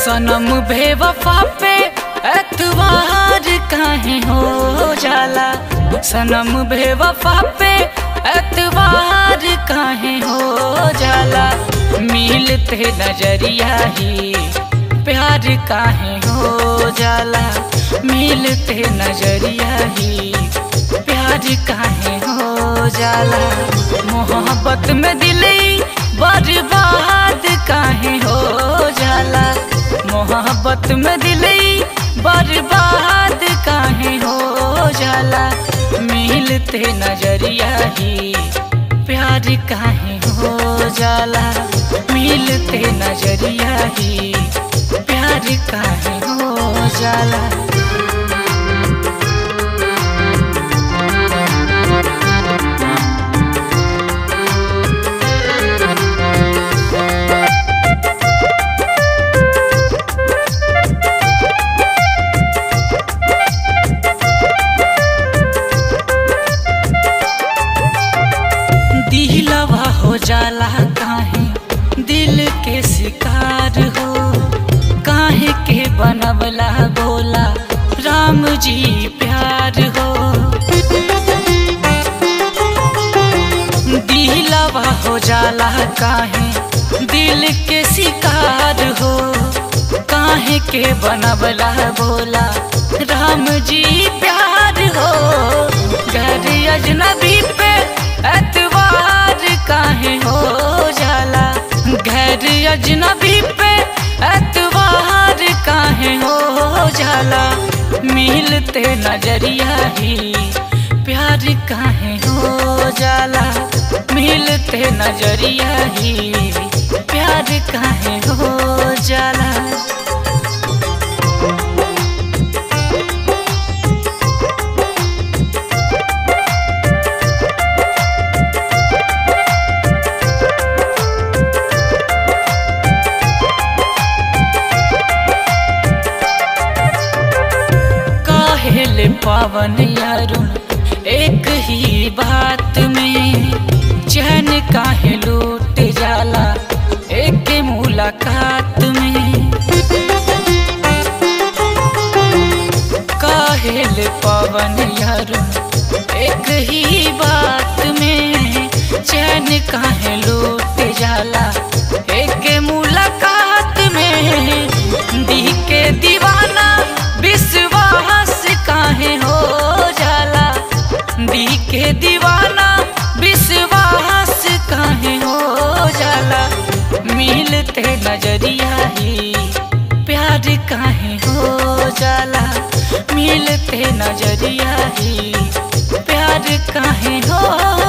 सनम बेवफा पे एतवार काहे हो जाला सनम बेवफा पे एतवार काहे हो जाला मिलते नजरिया ही प्यार काहे हो जाला मिलते नजरिया ही प्यार काहे हो जाला मोहब्बत में दिली बर्बाद काहे हो जाला मोहब्बत में दिली बर्बाद काहे हो जाला मिलते नजरिया ही प्यार काहे हो जाला मिलते नजरिया ही प्यार काहे हो जाला दिलवा हो जाला काहे दिल के शिकार हो काहे के बनवला बोला राम जी प्यार हो दिलवा हो जाला काहे दिल के शिकार हो काहे के बनवला बोला राम जी प्यार हो घर अजनबी पे एतवार काहे हो जाला घर अजनबी पे एतवार काहे हो जाला मिलते नजरिया ही प्यार काहे हो जाला मिलते नजरिया ही प्यार काहे हो जाला काहेले पावन यारुन एक ही बात में चैन काहे लूट जाला एक मुलाकात में काहेले पावन यारुन एक ही बात में चैन काहे लूट जाला एक मुलाकात में दी के दीवाना विश्वास काहे हो जाला दी के दीवाना विश्वास काहे हो जाला मिलते नजरिया ही प्यार काहे हो जाला मिलते नजरिया ही प्यार काहे हो